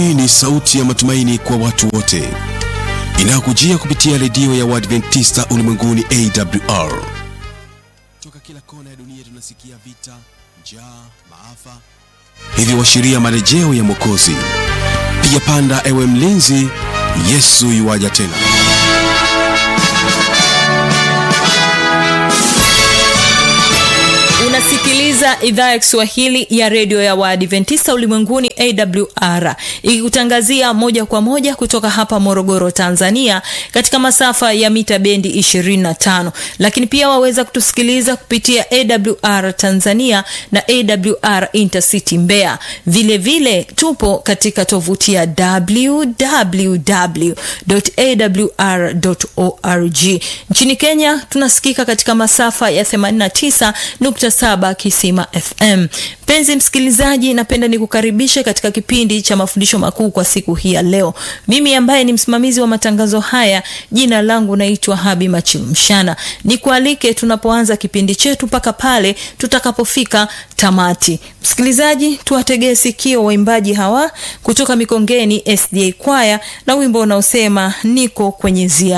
Hii ni sauti ya matumaini kwa watu wote inayokujia kupitia redio ya Waadventista ulimwenguni AWR. Toka kila kona ya dunia tunasikia vita, njaa, maafa, hivyo washiria marejeo ya Mwokozi. Piga panda, ewe mlinzi, Yesu yuwaja tena. unasikiliza idhaa ya kiswahili ya redio ya waadventista ulimwenguni awr ikikutangazia moja kwa moja kutoka hapa morogoro tanzania katika masafa ya mita bendi 25 lakini pia waweza kutusikiliza kupitia awr tanzania na awr intercity mbeya vile vile tupo katika tovuti ya www.awr.org nchini kenya tunasikika katika masafa ya 89.7 kisima fm mpenzi msikilizaji napenda nikukaribishe katika kipindi cha mafundisho makuu kwa siku hii ya leo mimi ambaye ni msimamizi wa matangazo haya jina langu naitwa habi machilumshana nikualike tunapoanza kipindi chetu mpaka pale tutakapofika tamati msikilizaji tuwategee sikio waimbaji hawa kutoka mikongeni sda kwaya na wimbo unaosema niko kwenye zia